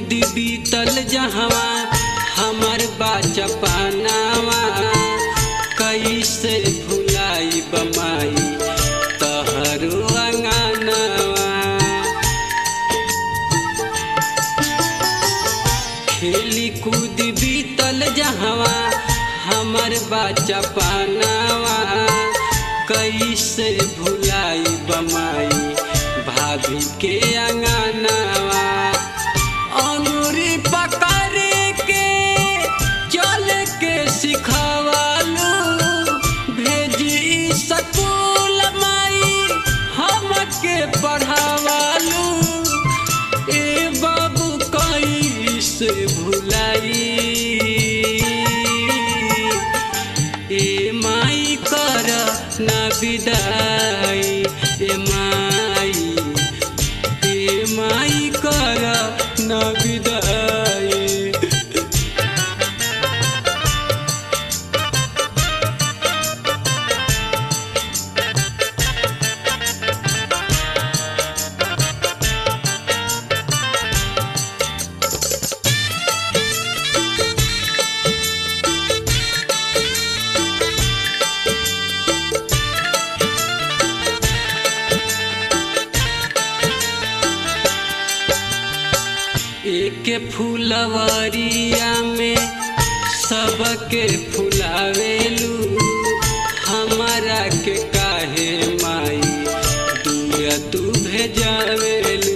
कूद बीतल जहवा हमर बाचपनावा कैसे भुलाई बमाई तहरो अंगनवा खेली कूद बीतल जहवा हमर बचपनावा कैसे भुलाई बमाई भाभी के अंगनवा अंगूरी पकड़ के चल के सिखवालू भेजी स्कूल माई हमके पढ़ावालू ए बाबू कैसे भुलाई ए माई कर ना विदाई ए माई ए माई कर ना विदाई एक फुलवरिया में सबके फुलावेलू हमारा के काहे माई दूर तू भेजावेलू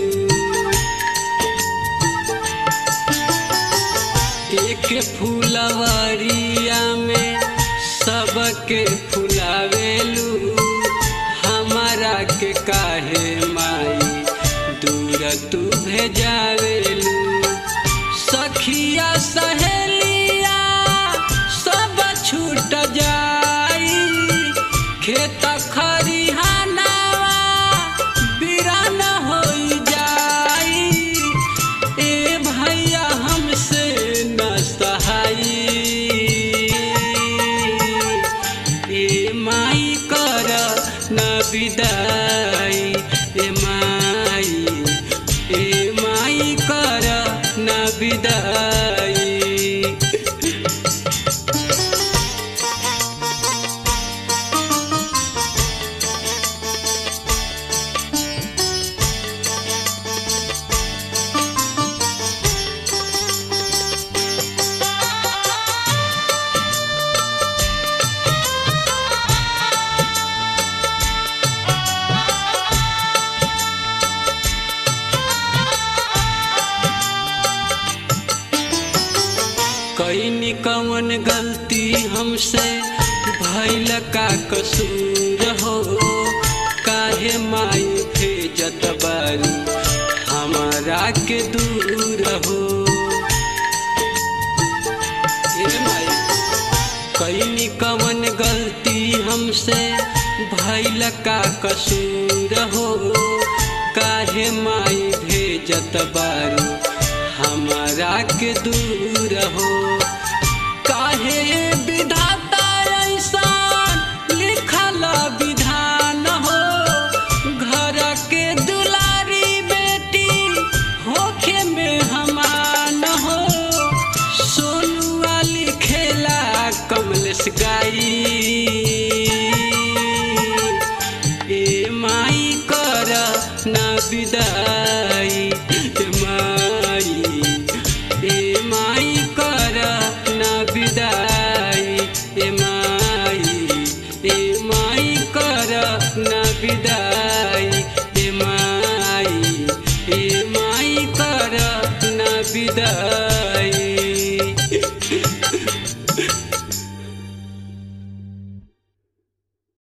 एक फुलवरिया में सबके फुलावेलू हमारा के काहे माई दूर तू भेजावेलू सखिया सहेलिया सब छूट जाई खेत खरिहानावा बिरान होई जाई ए भैया हमसे न सहाई ए माई कर न विदाई ए माई ए माई कर न विदाई कैनी कवन गलती हमसे भैल का कसूर हो काहे माई भेजत बारी हमारा के दूर हो ए माई कैनी कवन गलती हमसे भैल का कसूर हो काहे माई भेजत बारी हमारा के दूर हो काहे विधाता ऐसान लिखल विधान हो घर के दुलारी बेटी होखे में हमान हो सोनुआ लिखेला कमलेश गाई ए माई कर ना विदाई ए माई ए माई कर ना विदाई ए माई ए माई कर ना विदाई ए माई ए माई कर ना विदाई